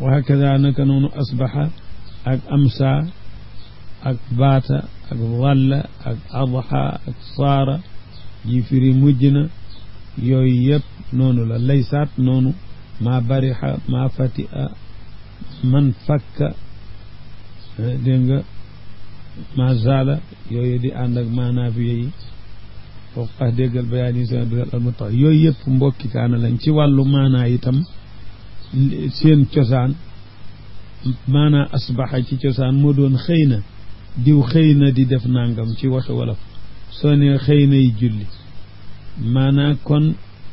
wa hakada naka noonu asbaxa ak amsa ak baata ak walla ak adxa ak saara ji firi mujj na yooyu yëpp noonu la laysaat noonu maa barixa maa fati a man fakka dégg nga maa zaala yooyu di ànd ak maanaafiye yi foofu xax déggal bayaan yi seen biral almutax yooyu yëpp mbokki kaana lañ ci wàllu maanaa itam seen cosaan maanaa asbaxa ci cosaan moo doon xëy na diw xëy na di def nangam ci waxi wolof soo ne xëy nay julli maanaa kon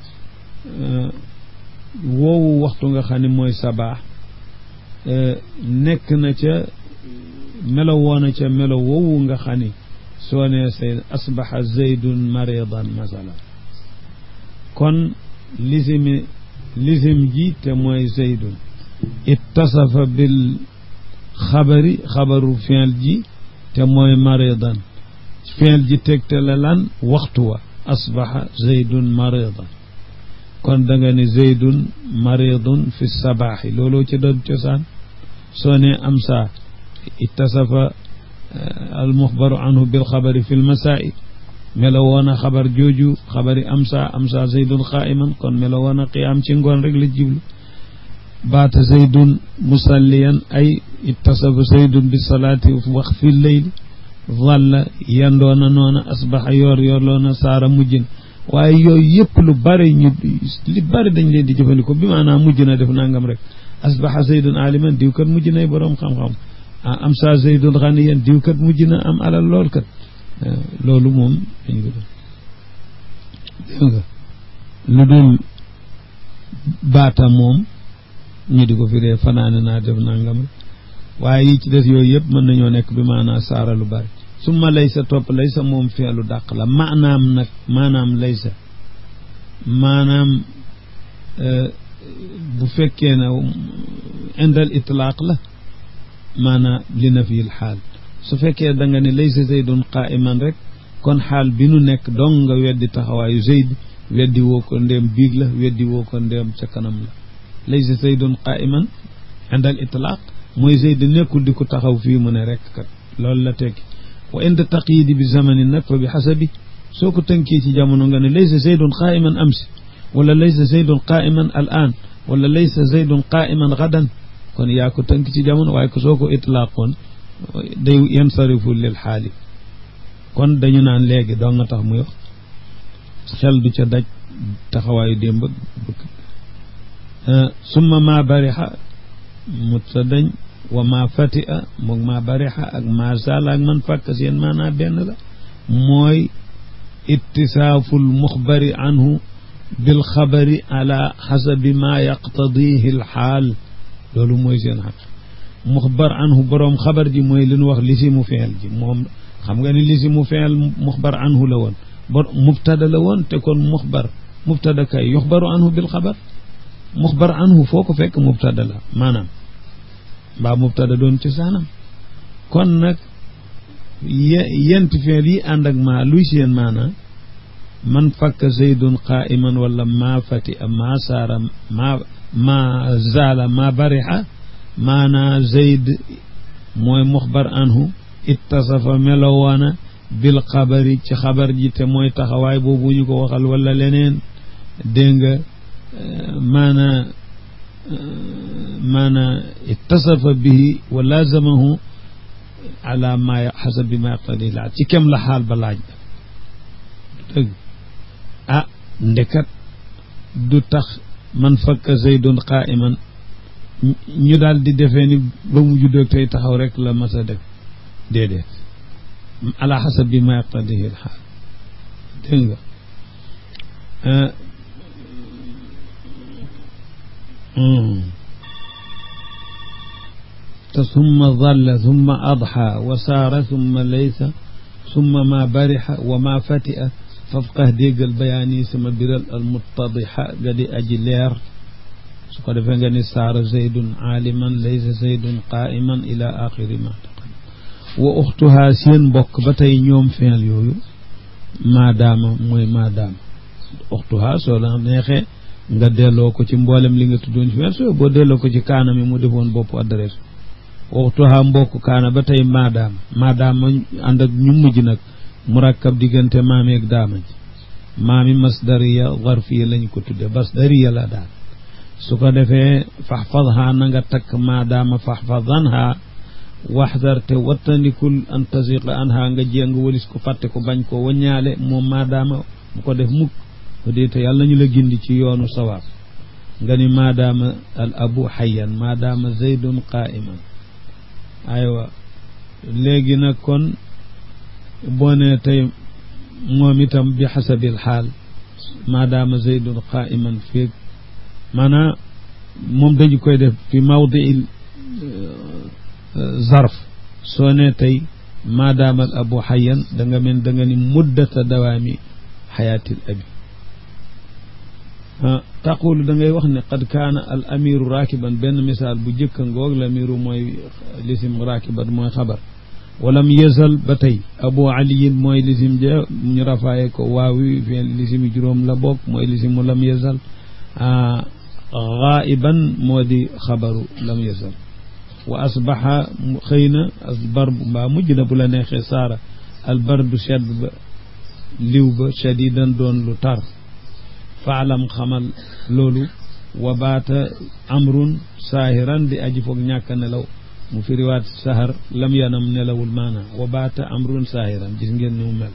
woowu waxtu nga xam ne mooy sabaax nekk na ca melo woona ca melo woowu nga xam ni soo ne say asbaxa zaydun maridan masala kon lisimi lisim ji te mooy zaydun ittasafa bil xabari xabaru fiil ji te mooy maridan fiil ji tegte la lan waxtu wa asbaxa zaydun maridan kon da nga ne zaydun maridun fi sabaaxi looloo ci doon cosaan soo ne am saa ittasafa almuxbaru anhu bil xabari fi lmasaa'i melo woon a xabar jooju xabari am saa am saa zaydun qaa'iman kon melo woon a qiyaam ci ngoon rek la jiblu baata zaydun musalliyan ay ittasafa zaydun bi salaati wax fi leyli walla yandoona noona asbaxa yoor yoor loona saara mujjin waaye yooyu yëpp lu bari ñu li bari dañ leen di jëfandikoo bi maanaam mujj na def nangam rek asbaxa zaydun aliman diw kat mujj nay boroom xam-xam am sa zaydun xaniyan diw kat mujj na am alal lool kat loolu moom dañu ko def dégg nga lu dul baata moom ñu di ko firee fanaane naa def nangam rek waaye yi ci des yooyu yëpp mën nañoo nekk bi maanaam saara lu bari summa laysa topp laysa moom feelu dàq la maanaam nag maanaam laysa maanaam bu fekkee ne indal itlaaq la maanaam li na fiil xaal su fekkee da nga ne laysa zaydun qaa'iman rek kon xaal bi nu nekk dong nga weddi taxawaayu zayd weddi woo ko ndéem biig la weddi woo ko ndéem ca kanam la laysa zaydun qaa'iman indal itlaaq mooy zayd nekkul di ko taxaw fii mu ne rek kat loolu la tekki wa inda taqyidi bi zamani nag fa bi xasabi soo ko tënkee ci jamono nga ne laysa zaydun qaa'iman amsi wala laysa zaydun qaa'iman al aan wala laysa zaydun qaa'iman gadan kon yaa ko tënk ci jamono waaye ko soo ko itlaaqoon day yansarifu lil xaali kon dañu naan léegi doo nga tax muy wax xel du ca daj taxawaayu démb bëgg summa maa barixa mut sa dañ wa maa fatia moog maa barixa ak maa zaala ak man fàkk seen maanaa benn la mooy ittisaaful muxbari anhu bil xabari ala xasabi maa yaqtadihi l xaal loolu mooy seen xaq muxbar anhu boroom xabar ji mooy li nu wax lisi mu feel ji moom xam nga ni lisi mu feel muxbar anhu la woon bor mubtada la woon te kon muxbar mubtada kay yuxbaru anhu bil xabar muxbar anhu foo ko fekk mubtada la maanaam mbaa mubtada doon ci saanam kon nag yent feel yi ànd ak maa luy seen maanaa man fakk zaydun qaa'iman wala maa fati a maa saara maa maa zaala maa barixa maanaa zayd mooy muxbar anhu ittasafa melowaana bil xabari ci xabar ji te mooy taxawaay boobu ñu ko waxal wala leneen dégg nga maanaa maanaa ittasafa bihi wa laazamahu ala ma xasabi ma yaqtadi laaj ci kem la xaal ba laaj dëgg ah ndekat du tax man fakka zaydun qaa'iman ñu daal di defee ni ba mu juddoo tey taxaw rek la mas a def déedéet ala xasabi ma yaqtadihi l xaal dégg nga te summa dalla summa adxa wa saara summa laysa summa ma barixa wa ma fatia fafqah déggal bayaani sama biral al muttadixa ga di aji leer su ko defee nga ni saara zaydun aaliman laysa zaydun qaa'iman ila axiri ma taqaddam wa uxtuhaa seen mbokk ba tey ñoom feel yooyu maadaama mooy maadaama uxtuhaa soo la neexee nga delloo ko ci mboolem li nga tuddoon fi so boo delloo ko ci kaana mi mu defoon bopp adresse waxtuha mbokk kaana ba tey maadaama maadaama ànd ak ñu mujj nag murakkab diggante maami ak daama ji maami masdariya zarfiya lañ ko tudde masdariya la daal su ko defee faxfadha na nga takk maadaama faxfadanha waxdar te wattandikul an tasiqa anha nga jéng walis ko fàtte ko bañ ko waññaale moom maadaama bu ko def mukk ko dee te yàlla nañu la gindi ci yoonu sawaab nga ni maadaama al abu xayan maadaama zaydun qaiman aywa léegi nag kon boo ne tey moom itam bi xasabil xaal maadaama zaydun qaiman feeg maanaam moom dañu koy def fi mawdi zarf soo ne tey maadaama al abu xayan da nga mel da nga ni muddata dawaami xayaatil abi taqulu da ngay wax ne qad kaana al amiru raakiban benn misaal bu jëkka ngoog l amiru mooy lisim raakiban mooy xabar walam yezal ba tey abu aliyin mooy lisim ja ñu rafaaye ko waawi fi lisimi juróom la bokk mooy lisimu lam yezal gaa'iban moo di xabaru lam yezal wa asbaxa xëy na asbar mbaa mujj na bu la neexee saara albardu sedd ba liw ba shadidan doon lu tar faalam xamal loolu wa baata amrun saahiran di aji foog ñàkk nelaw mu firiwaat sahar lam yanam nelawul maana wa baata amrun saahiran gis ngeen ni mu mel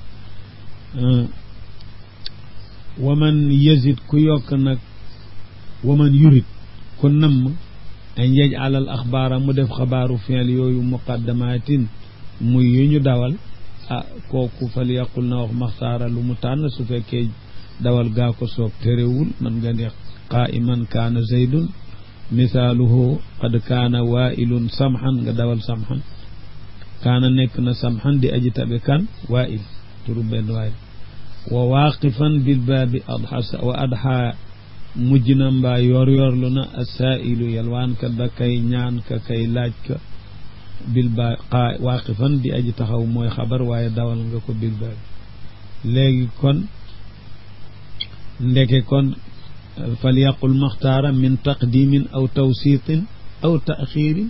waman yazid ku yokk nag waman yurit ku namm an yej alal axbaara mu def xabaaru fiil yooyu muqaddamatin muy yu ñu dawal ah kooku fal yaqul na wax maxtaara lu mu tànn su fekkee dawal gaa ko soob terewul man nga ne qaa'iman kaana zaydun misaaluhu qad kaana waa'ilun samxan nga dawal samxan kaana nekk na samxan di aji tabe kan waa'il turu benn waa'il wa waaqifan bil baabi adxa wa adxa mujj na mbaa yor yorlu na asaa'ilu yalwaankat ba kay ñaan ka kay laaj ka bil baa qaa waaqifan di aji taxaw mooy xabar waaye dawal nga ko bil baabi léegi kon ndeke kon fal yaqul maxtaara min taqdimin aw tawsiitin aw taaxiirin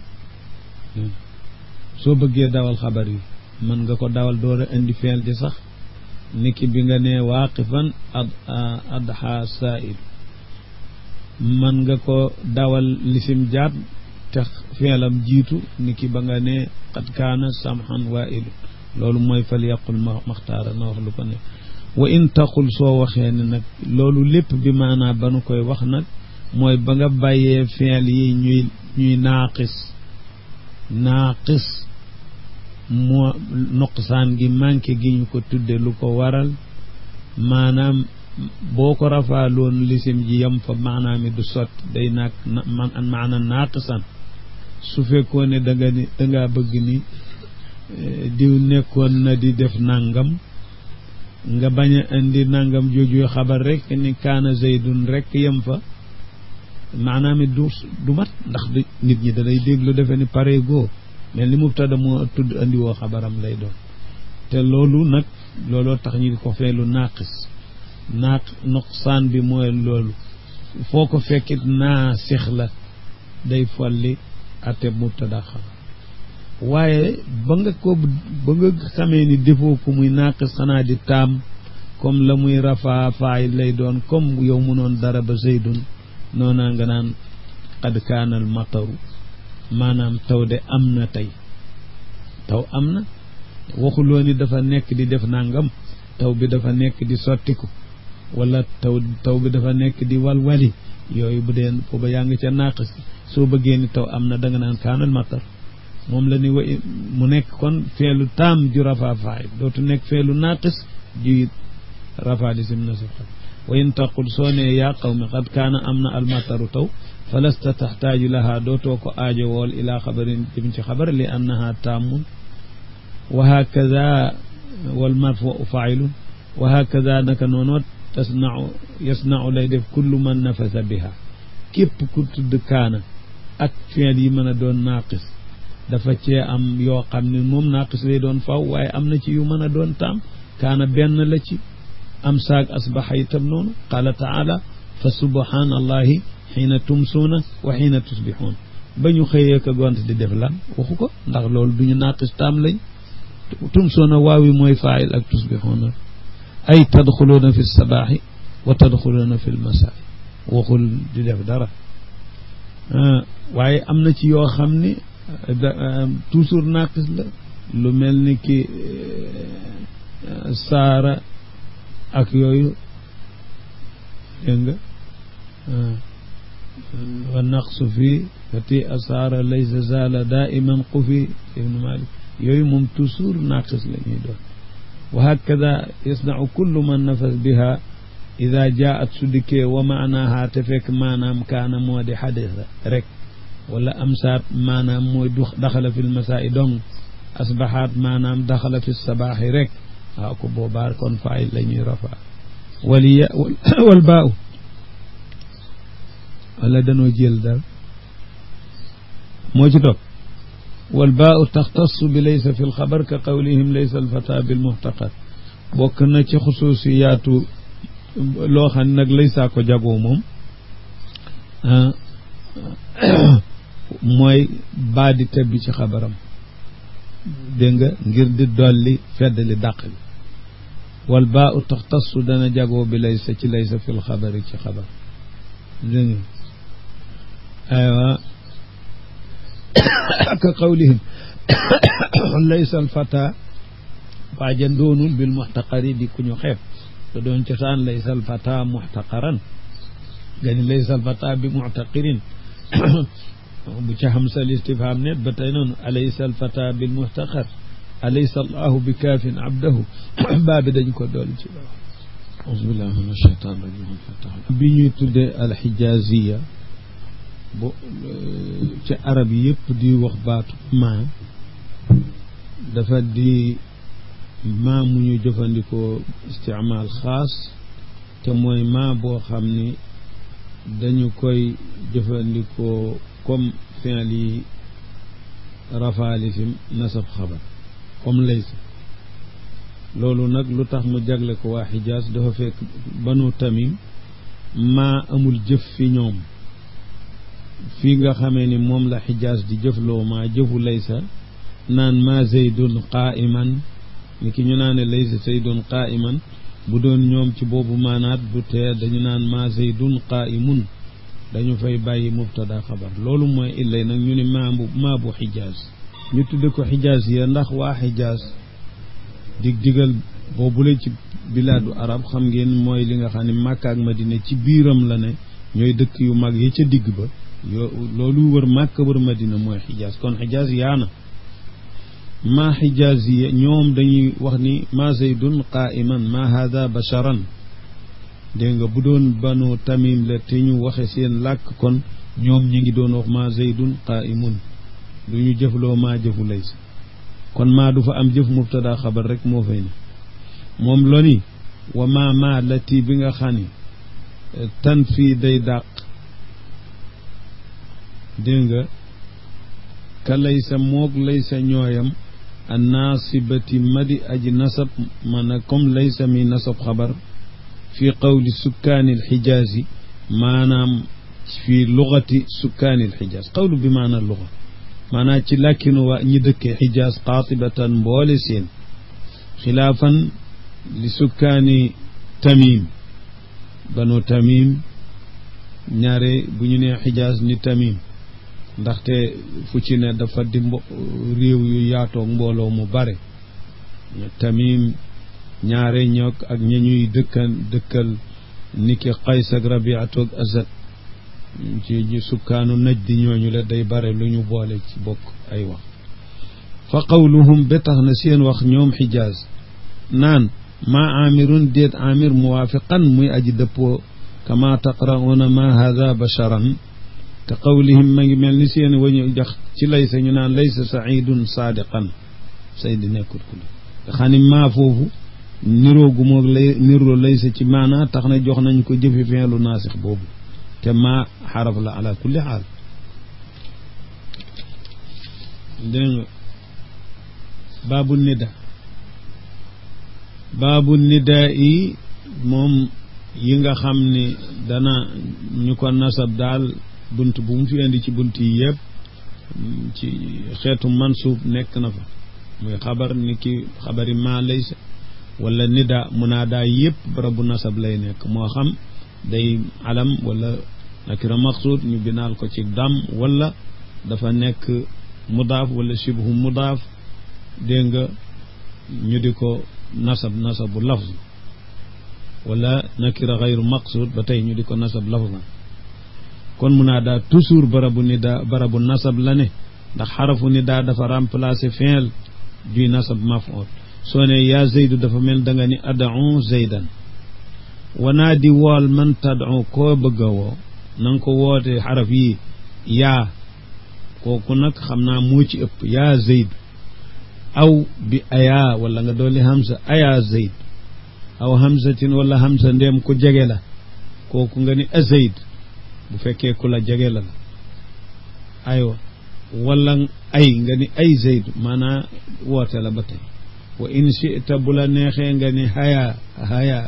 soo bëggee dawal xabar yi mën nga ko dawal door a indi feel di sax niki bi nga nee waaqifan ad adxa saa'il mën nga ko dawal lisim jaat te feelam jiitu niki ba nga nee qad kaana samxan waa'ilu loolu mooy fal yaqul maxtaara na wax lu ko ne wa in taqul soo waxee ne nag loolu lépp bi maanaa ba nu koy wax nag mooy ba nga bàyyee feel yi ñuy ñuy naaqis naaqis moo nuqsaan gi manqué gi ñu ko tudde lu ko waral maanaam boo ko rafaaloon lisim ji yam fa maanaam du sotti day naag man maana naaqisan su fekkoon ne da nga ni da ngaa bëgg ni diw nekkoon na di def nangam nga bañ a indi nangam jooju xabar rek ni kaana zaydun rek yem fa maanaam it du du mat ndax nit ñi danay déglu defe ni pare goo mel ni mubtada moo tudd andi woo xabaram lay doon te loolu nag looloo tax ñu di ko feelu naaqis naaq nuqsaan bi mooy loolu foo ko fekkit naa six la day folli ate mubtada xabar waaye ba nga ko ba nga xamee ni defoo ko muy naaqis xanaa di taam comme la muy rafaa faay lay doon comme yow munoon dara ba zaydun noonaa nga naan qad kaana al mataru maanaam taw de am na tey taw am na waxuloo ni dafa nekk di def nangam taw bi dafa nekk di sottiku wala taw taw bi dafa nekk di walwali yooyu bu dee booba yaa ngi ca naaqis soo bëggee ni taw am na da nga naan kaana al matar moom la ni wa mu nekk kon feelu taam ju rafaa faay dootu nekk feelu naaqis ju rafaa lisim nasab wa in taqul soo ne yaa qawmi qad kaana am na almataru taw fa lasta taxtaaju lahaa dootoo ko aajo wool ilaa xabarin jëm ci xabar li annaha taamun wa hakada wal marfuu failun wa hakada naka noonoo tasnau yasnau lay def kullu man nafasa biha képp ku tudd kaana ak feel yi mën a doon naaqis dafa cee am yoo xam ne moom naaqis lay doon faw waaye am na ci yu mën a doon taam kaana benn la ci am saag asbaxa itam noonu qaala taala fa subhanallahi xiina tumsuuna wa xiina tusbixuun ba ñu xëyee ka gont di def lan waxu ko ndax loolu du ñu naaqis taam lañ tumsuuna waawi mooy faayil ak tusbixuuna ay tadxuluuna fi sabaaxi wa tadxuluuna fi lmasaai waxul di def dara waaye am na ci yoo xam ni toujours naaqis la lu mel ni ki saara ak yooyu dégg nga wa naqsu fii fati asaara laysa zaala daiman qufi ibnu malik yooyu moom toujours naaqis la ñuy doon wa hakada yasnau kullu man nafas biha ida jaat su dikkee wa maanaaha te fekk maanaam kaana moo di xadisa rek wala amsaat maanaam mooy du daxala fi lmasaai dong asbaxaat maanaam daxala fi sabaaxi rek waaw ko boobaa kon faay la ñuy rafaa waliya wal baaw wala danoo jël dara moo ci topp wal baau taxtassu bi laysa fi lxabar ka qawlihim laysa alfata bilmuxtaqar bokk na ci xusuusiyaatu loo xam ne nag laysaa ko jagoo moom mooy baa di tebbi ci xabaram dégg nga ngir di dolli feddali dàq bi wal baau taxtassu dana jagoo bi laysa ci laysa fi lxabari ci xabar dégg nga aywa ka qawlihim laysa alfata waaja doonul bil muxtaqari di ku ñu xeeb te doon cosaan laysa alfata muxtaqaran gani laysa alfata bi muxtaqirin bu ca xam sal istifham net ba tey noonu alaysa alfata bil muxtaqar alaysa allahu bi kaafin abdahu baa bi dañ ko dool ci loolu auzubillah min ashaytan rajim bi ñuy tuddee alxijaziya bo ci arab yëpp di wax baatu maa dafa di maa mu ñu jëfandikoo istimaal xaas te mooy maa boo xam ni dañu koy jëfandikoo comme fi'l yi rafaali fi nasab xabar comme laysa loolu nag lu tax mu jagle ko waa xijaas dafa fekk banu tamim maa amul jëf fi ñoom fii nga xamee ni moom la xijaas di jëfloo maa jëfu laysa naan maa zaydun qaa'iman ni ki ñu naane laysa zaydun qaa'iman bu doon ñoom ci boobu maanaat bu tee dañu naan maa zaydun qaa'imun dañu fay bàyyi mubtada xabar loolu mooy illay nag ñu ni maa bu maa bu xijaas ñu tudde ko xijaas ya ndax waa xijaas dig digal boobule ci bilaadu arab xam ngeen mooy li nga xam ne Màkka ak Madina ci biiram la ne ñooy dëkk yu mag yi ca digg ba yoo loolu wër Màkka wër Madina mooy xijaas kon xijaas yaana maa xijaas yi ñoom dañuy wax ni maa zaydun qaa'iman maa haada basharan dégg nga bu doon banu tamim la te ñu waxe seen làkk kon ñoom ñi ngi doon wax maa zaydun qaa'imun du ñu jëfloo maa jëfu laysa kon maa du fa am jëf mubtada xabar rek moo fay ne moom loni wa maa maa lati bi nga xam ni tan fii day dàq dégg nga ka laysa moog laysa ñooyam a naasibati madi aji nasab mana comme laysa mi nasab xabar fi qawli sukkaani alxijaasi maanaam fi lugati sukkaani alxijaas qawlu bi maana luga maanaam ci làkkinu waa ñi dëkkee xijaas qaatibatan mboole seen xilaafan li sukkaani tamim banu tamim ñaare bu ñu nee xijaas ni tamim ndaxte fu ci ne dafa di mbo réew yu yaatoog mbooloo mu bare tamim ñaare ñoog ak ña ñuy dëkkan dëkkal niki qays ak rabiatoog asad ci sukkaanu naj di ñooñu la day bare lu ñu boole ci bokk ay wax fa qawluhum ba tax na seen wax ñoom xijaaz naan maa amirun déet amir muwaafiqan muy aji dëppoo kama taqra'una ma hada basharan ka qawlihim ma ngi mel ni seen wañu jax ci laysa ñu naan laysa saidun saadiqan saydi nekkut ku nga xam ni maa foofu niroo gu moog lay niroo laysa ci maanaa tax na jox nañ ko jëfi feelu naasix boobu te maa xaraf la ala kulli xaal dégg nga baabu nida baabu nidaa yi moom yi nga xam ni dana ñu ko nasab daal bunt bu mu fi indi ci bunt yi yëpp ci xeetu mansuub nekk na fa muy xabar ni ki xabari ma laysa wala nida munaada yëpp barabu nasab lay nekk moo xam day alam wala nakira maqsuud ñu binaal ko ci dam wala dafa nekk mudaaf wala shibhu mudaaf dégg nga ñu di ko nasab nasabu lafz wala nakira xayru maqsuud ba tey ñu di ko nasab lafzan kon munaada toujours barabu nida barabu nasab la ne ndax xarafu nida dafa remplacer fi'l duy nasab maf'ul soo ne yaa zaydu dafa mel da nga ni ad'u zaydan wanaa di wool man tad'u koo bëgg a woo na nga ko woote xaraf yi yaa kooku nag xam naa moo ci ëpp yaa zayd aw bi ayaa wala nga dolli hamza ayaa zayd aw hamzatin wala hamza ndéem ku jege la kooku nga ni a zayd bu fekkee ku la jege la la aywa wala ay nga ni ay zayd maanaa woote la ba tey wa in chita bu la neexee nga ni haya haya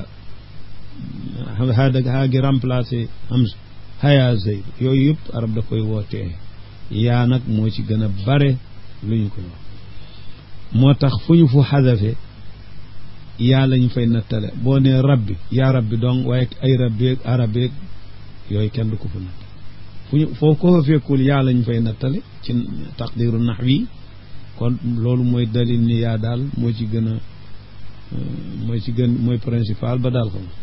haada haa gi remplacé hamza haya zayd yooyu yëpp arab da koy wootee yaa nag moo ci gën a bare lu ñu koy wax moo tax fu ñu fu xadafe yaa lañu fay nattale boo nee rabbi yaa rabbi donc waaye ay rabbeeg arabeeg yooyu kenn du ko fu natt fu ñu foo ko fa fekkul yaa lañu fay nattale ci taqdiru naxwi kon loolu mooy dalil ni yaa daal moo ci gën a mooy ci gën mooy principal ba daal xam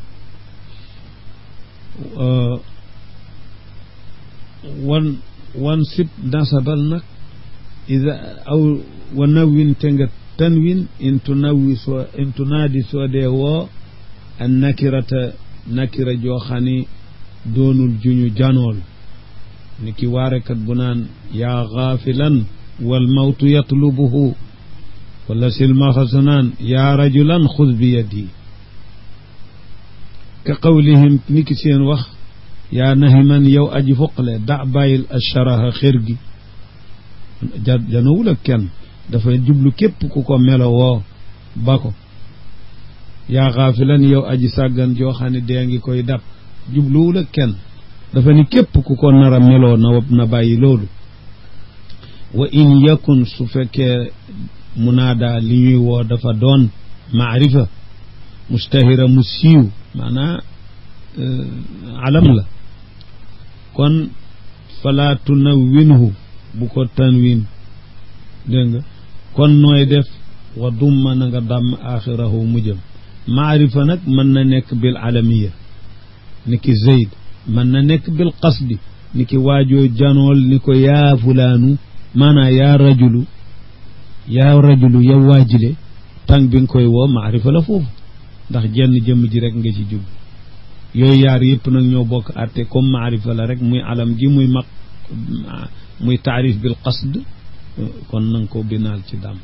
wan wan sib nasabal nag ida aw wa nawwin te nga tanwin in tunawwi soo in tunaadi soo dee woo an nakirata nakira joo xam ni doonul juñu janool ni ki waarekat bu naan yaa gaafilan wal mawtu yatlubuhu wala silmaxasu naan yaa rajulan xud bi yadi ka qawlihim ni ki seen wax yaa nahiman yow aji fuqale da bàyyil asharaha xër gi ja janowul ak kenn dafa jublu képp ku ko melo woo ba ko yaa xaafilan yow aji sàggan joo xam ne dee ngi koy dab jubluwul ak kenn dafa ni képp ku ko nar a meloo na na bàyyi loolu wa in yakun su fekkee munaada li ñuy woo dafa doon maarifa mustahira mu siiw maanaa alam la kon fala tunawwinhu bu ko tanwin dégg nga kon nooy def wa dumma na nga dàmm axirahu mujjëm maarifa nag mën na nekk bil alamiya ni ki zeyd mën na nekk bil qasdi ni ki waajoo janool ni ko yaa fulaanu maanaa yaa rajulu yaa rajulu yow waajile tàng bi nga koy woo maarifa la foofu ndax jenn jëmm ji rek nga ci jub yooyu yaar yëpp nag ñoo bokk àtte comme maarifa la rek muy alam ji muy maq muy taarif bil qasd kon nanga ko binaal ci dam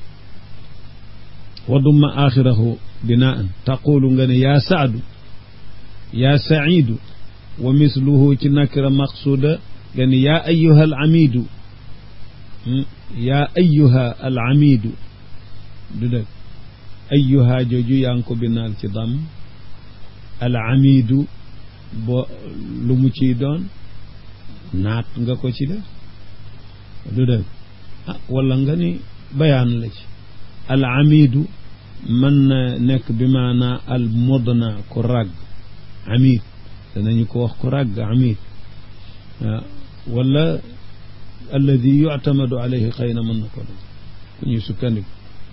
wa dumma axirahu binaan taqulu nga ne yaa saadu yaa saidu wa misluhu ci nakira maqsuuda nga ne yaa ayuha al amidu yaa ayuha al amidu du dëgg ayuha jooju yaa ngi ko binaal ci dam al amidu bo lu mu ciy doon naat nga ko ci def du dëgg ah wala nga ni bayaan la ci al amidu mën na nekk bi maanaa al modna ku ràgg amid danañu ko wax ku ràgg amid waaw wala alladi yuctamadu alayhi xëy na mën na ko def ku ñuy sukkandiku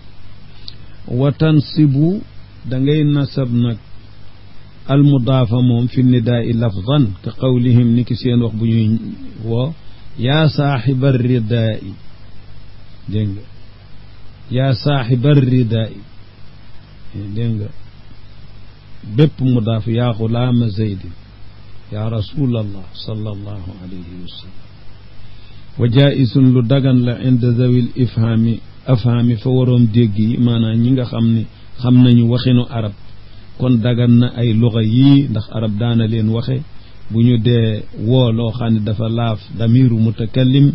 wa tansibu da ngay nasab nag al mudaafa moom fi nidaai lafdan ka qawlihim ni ki seen wax bu ñuy woo yaa saaxiba ridaai dégg nga yaa saaxiba ridaai dégg nga bépp mudaaf yaa xulaama zeydin yaa rasulallah sallallahu alayhi wa sallam wa jaisun lu dagan la inda zawil ifhaami afhaami fa waroom dégg yi maanaam ñi nga xam ne xam nañu waxinu arab kon dagan na ay luxa yii ndax arab daana leen waxe bu ñu dee woo loo xam ne dafa laaf damiru mutakallim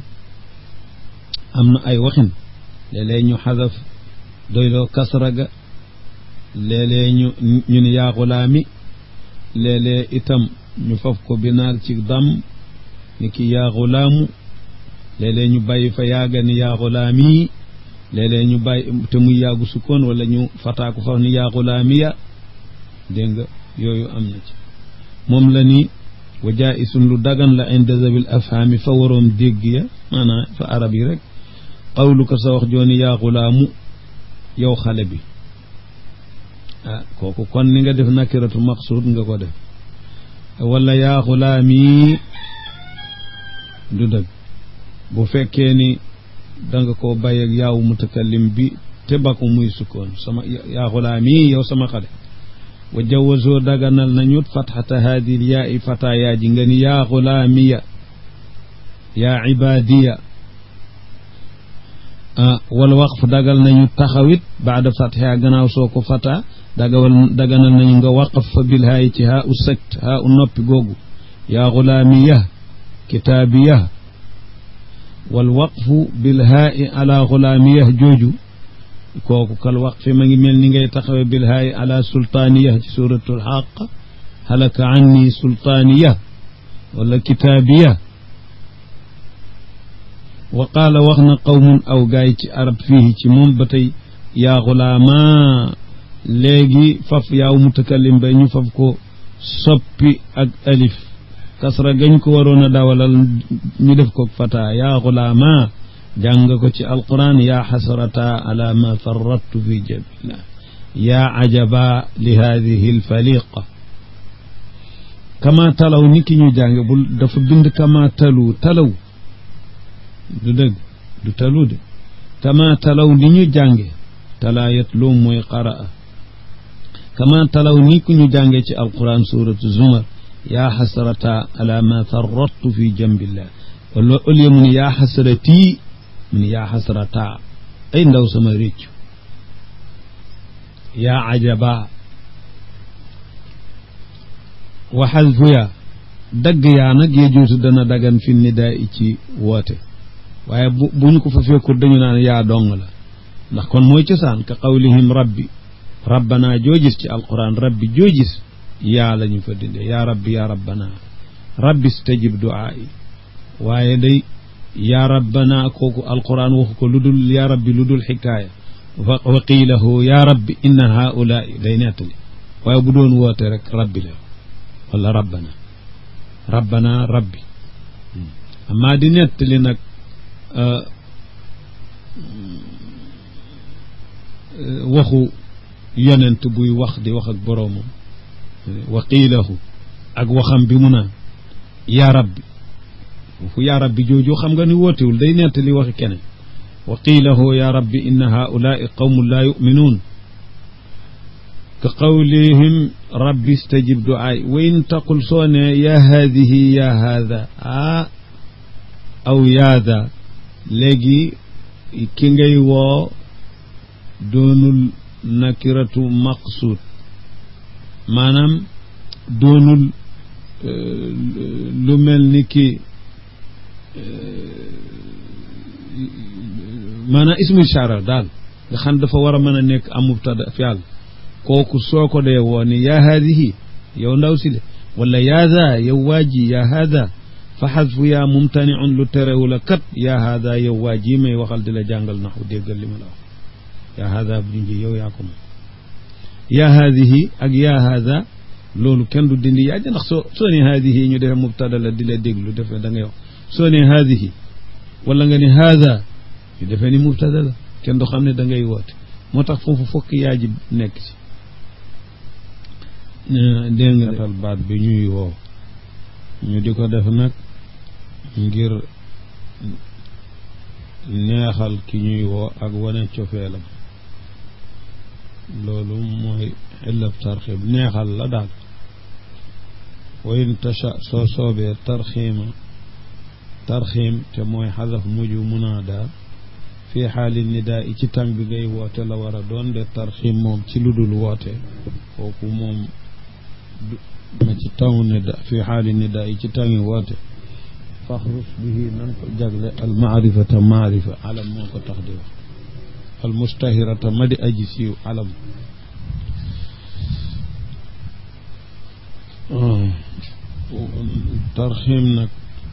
am na ay waxin léeg-léeg ñu xadaf doyloo kasra ga léeg-léeg ñu ñu ni yaa xulaami léeg-léeg itam ñu faf ko binaal ci dam ni ki yaa xulaamu léeg-léeg ñu bàyyi fa yaaga ni yaa xulaami léeg-léeg ñu bàyyi te muy yaagu sukkoon wala ñu fataaku faf ni yaa xulaamiya dégg nga yooyu am na ci moom la ni wa jaisun lu dagan la inda zabil afhaami fa waroom dégg ya maanaam fa arab yi rek qawlu ko sa wax jooni yaa xulaamu yow xale bi ah kooku kon ni nga def nakiratu maqsuud nga ko def wala yaa xulaami du dëgg bu fekkee ni danga ko bàyyi ak yaawu mutakallim bi te bakku muy sukkoon sama yaa xulaami yow sama xale wa jawazoo daganal nañu fatxata haadil yaa i fata yaa ji nga ni yaa xulaamiya yaa ibaadiya ah wal waqf dagal nañu taxawit baada fatxiha gannaaw soo ko fata dagawal daganal nañu nga waqaf fa bil haayi ci haa u sakt haa u noppi googu yaa xulaamiya kitaabiya wal waqfu bil haayi ala xulaamiya jooju kooku kal waqfi ma ngi mel ni ngay taxawe bil haayi ala sultaaniya ci suratul xaq halaka anni sultaaniya wala kitaabiya wa qaala wax na qawmun aw gaay ci arab fii ci moom ba tey yaa xulaama léegi faf yaaw mutakallim ba ñu faf ko soppi ak alif kasra gañ ko waroon a dawalal ñu def ko fata yaa xulaama jàng ko ci alquran yaa xasrata ala ma farrattu fi jabillah yaa ajaba li hadihi alfaliqa kama talaw ni ki ñu jàng bul dafa bind kama talu talaw du dëgg du talu de kama talaw ni ñu jànge talaa yatlu mooy qaraa kama talaw ni ku ñu jànge ci alquran suratu zumar yaa xasrata ala ma farrattu fi jambillah wala au lieu mu ne yaa xasrati mu ne yaa xasrata ay ndaw sama réccu yaa ajaba wa xasfu yaa dagg yaa nag yejuutu dana dagan fi nidaa i ci woote waaye bu bu ñu ko fa fekkul dañu naan yaa dong la ndax kon mooy cosaan ka qawlihim rabbi rabbana joojis ci alquran rabbi joojis yaa la ñu fa dindee yaa rabbi yaa rabbana rabbi stajib duaa yi waaye day yaa rabbana kooku alquran waxu ko lu dul yaa rabbi lu dul xikaaya wa qiilahu yaa rabbi inna haulaai day nettali waaye bu doon woote rek rabbi la wala rabbana rabbana rabbi amaa di nettali nag waxu yonent buy wax di wax ak boroomam wa qiilahu ak waxam bi mu naan yaa rabbi foofu yaa rabbi jooju xam nga ni wootewul day nettali waxi keneen wa qiilahu yaa rabbi inna haulaai qawmun laa yuminuun ka qawlihim rabbi stajib duaay wa in taqul soo ne yaa haadihi yaa haada ah aw yaada léegi ki ngay woo doonul nakiratu maqsuud maanaam doonul lu mel ni ki maanaam ismu ishara daal nga xam dafa war a mën a nekk am mubtada fi'al kooku soo ko dee woo ni yaa haadihi yow ndaw si le wala yaa daa yow waaji yaa haada fa xasfu yaa mumtaniun lu terewu la kat yaa haada yow waa ji may waxal di la jàngal naxu déggal li ma la wax yaa haada bu junji yow yaa ko moom yaa haadihi ak yaa haada loolu kenn du dindi yaa ndax soo soo ne haadihi ñu defe mubtada la di la déglu defe da ngay wax soo ne haadihi wala nga ne haada ñu defee ni mubtada la kenn du xam ne da ngay woote moo tax foofu fokk yaa ji nekk ci dégg nga tal baat bi ñuy woo ñu di ko def nag ngir neexal ki ñuy woo ak wane cofeelam loolu mooy illab tarxib neexal la daal wa in tasha soo soobee tarxiima tarxiim te mooy xadaf mujj munaada fii xaali nidaa i ci tàng bi ngay woote la war a doon de tarxiim moom ci lu dul woote kooku moom ma ci taw nida fii xaali nidaa i ci tàngi woote faxrus bihi nan ko jagle al maarifata maarifa alam moo ko tax di wax al mustahirata ma di aji siiw alam tarxiim nag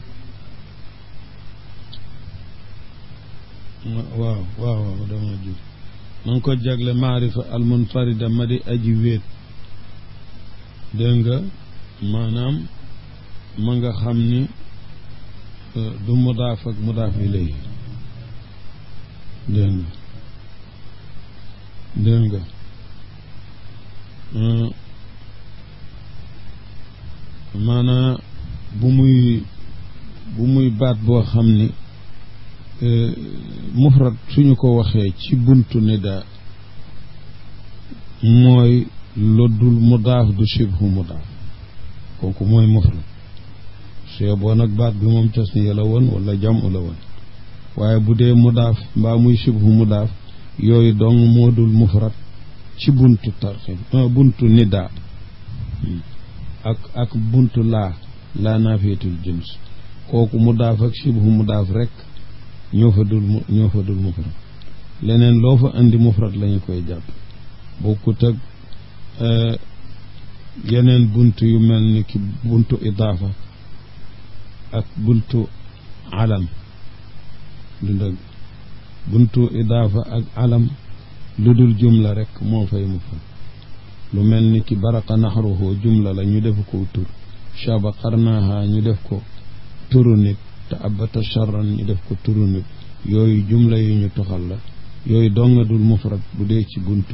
waaw waaw waaw dama jur ma ngi ko jagle maarifa almunfarida ma di aji wéet dégg nga maanaam ma nga xam ni du mudaaf ak mudaaf ilayhi dégg nga dégg nga maanaa bu muy bu muy baat boo xam ni mufrad suñu ko waxee ci buntu nidaa mooy loddul mudaaf du shibhu mudaaf kooku mooy mufrad su boo nag baat bi moom tasniya la woon wala jamu la woon waaye bu dee mudaaf mbaa muy shibhu mudaaf yooyu dong moo dul mufrad ci buntu tarxim buntu nidaa ak ak buntu laa laa naafiyatul jins kooku mudaaf ak shibhu mudaaf rek ñoo fa dul ñoo fa dul mufrad leneen loo fa andi mufrad lañu koy jàpp bokkut ak yeneen bunt yu mel ni ki buntu idaafa ak buntu alam du dëgg buntu idaafa ak alam lu dul jumla rek moo fay mufrad lu mel ni ki baraqa naxruhu jumla la ñu def ko tur shaba qarnaha ñu def ko turu nit te abata charran ñu def ko turu nit yooyu jumla yu ñu toxal la yooyu donga dul mufrad bu dee ci buntu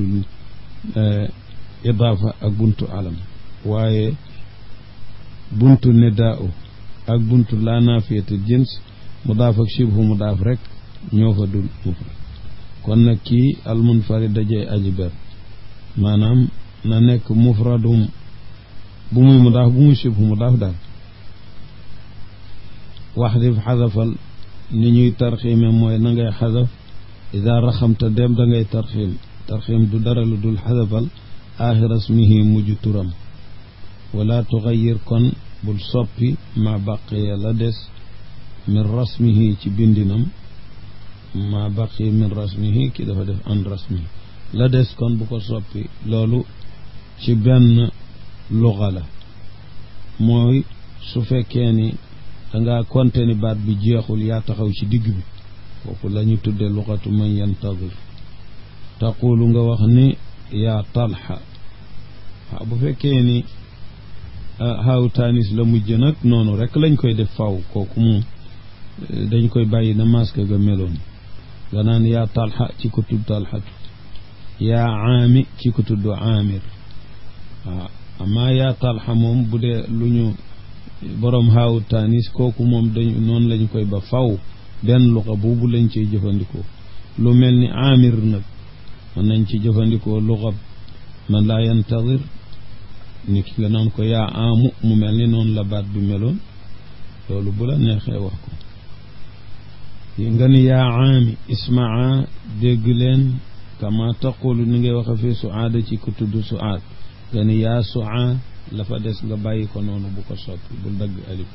idaafa ak buntu alam waaye buntu nidaa ak buntu laa naafiyatu jins mudaaf ak shibhu mudaaf rek ñoo fa dul mufrad kon nag kii almunfarid dajee aji ber maanaam na nekk mufradum bu muy mudaaf bu muy shibhu mudaaf daal waxdif xadafal ni ñuy tarxiime mooy na ngay xadaf ida raxamta dem da ngay tarxiim tarxiim du dara lu dul xadafal aaxira ismihi mujj turam wala tuxayir kon bul soppi ma baqiya la des min rasmihi ci bindinam ma baqiya min rasmihi ki dafa def an rasmihi la des kon bu ko soppi loolu ci benn luxa la mooy su fekkee ni dangaa konte ni baat bi jeexul yaa taxaw ci digg bi kooku la ñu tudde luxatu man yantadir taqulu nga wax ni yaa talxa waaw bu fekkee ni xaaw taanis la mujj nag noonu rek lañ koy def faw kooku moom dañ koy bàyyi na masque ga meloon nga naan yaa talxa ci ko tudd talxatu yaa aami ci ko tudd aamir waaw amaa yaa talxa moom bu dee lu ñu boroom xaawu taanis kooku moom dañu noonu lañ koy ba faw benn luxa boobu lañ ciy jëfandikoo lu mel ni aamir nag mën nañ ci jëfandikoo luxa man laa yantadir ni ki nga naan ko yaa aamu mu mel ni noonu la baat bi meloon loolu bu la neexee wax ko nga ni yaa aami ismaa dégg leen kama taqulu ni ngay waxe fii suaada ci ku tudd suaad nga ni yaa suaa la fa des nga bàyyi ko noonu bu ko soppi bul dagg alif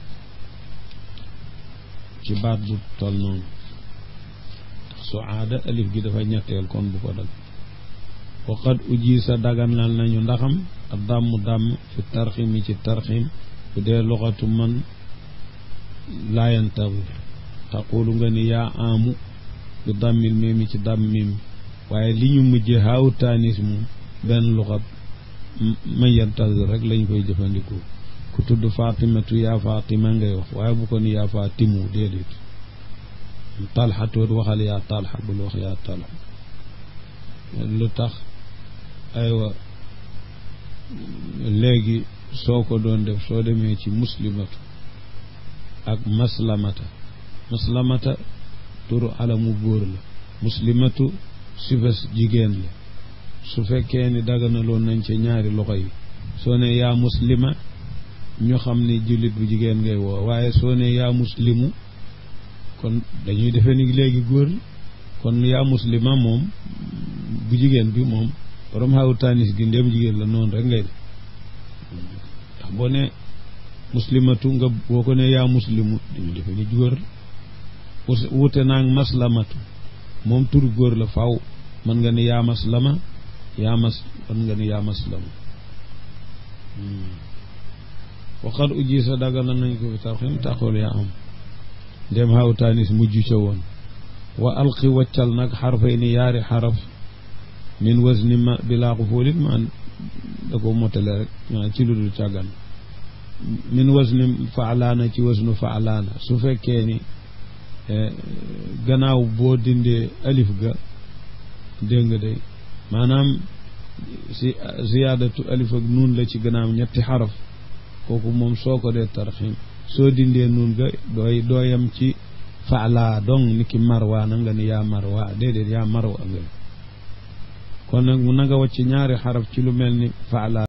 ci baat bu tol noonu suaada alif gi dafa ñetteel kon bu ko dagg waqad uji sa daganal nañu ndaxam ak dàmm dàmm fi tarxim yi ci tarxim bu dee loxatu man laa yantadir taqulu nga ni yaa amu bi dàmmil mimi ci dàmm mimi waaye li ñu mujje haaw taanis moom benn luxat man yantadir rek lañ koy jëfandikoo ku tudd fatimatu yaa fatima ngay wax waaye bu ko ni yaa fatimu déedéet talxa toot waxal yaa talxa bul wax yaa talxa lu tax aywa léegi soo ko doon def soo demee ci muslimatu ak maslamata maslamata turu alamu góor la muslimatu sifas jigéen la su fekkee ni daganaloon nañ ca ñaari loxo yi soo ne yaa muslima ñu xam ni jullit bu jigéen ngay woo waaye soo ne yaa muslimu kon dañuy defee ni léegi góor kon yaa muslima moom bu jigéen bi moom borom xawu taanis gi ndéem jigéen la noonu rek ngay def ndax boo ne muslimatu nga boo ko ne yaa muslimu dañu defe ni góor wute naag maslamatu moom tur góor la faw mën nga ni yaa maslama yaa mas mën nga ni yaa maslama waxat uji sa dagana nañ ko fi tarxim taxul yaa am dem hawtaanis mujj ca woon wa alqi waccal nag xarfay ni yaari xaraf min wasni ma bilaa xufuulin maan da ko motale rek ci lu dul càggan min wasni faalaana ci wasnu faalaana su fekkee ni gannaaw boo dindee alif ga dégg nga day maanaam si ziyaadatu alif ak nuun la ci gannaaw ñetti xaraf kooku moom soo ko dee tarxim soo dindee nuun ga dooy dooyam ci faala dong ni ki marwaana nga ni yaa marwa déedéet yaa marwa nga kon nag mu na nga wàcc ñaari xaraf ci lu mel ni faala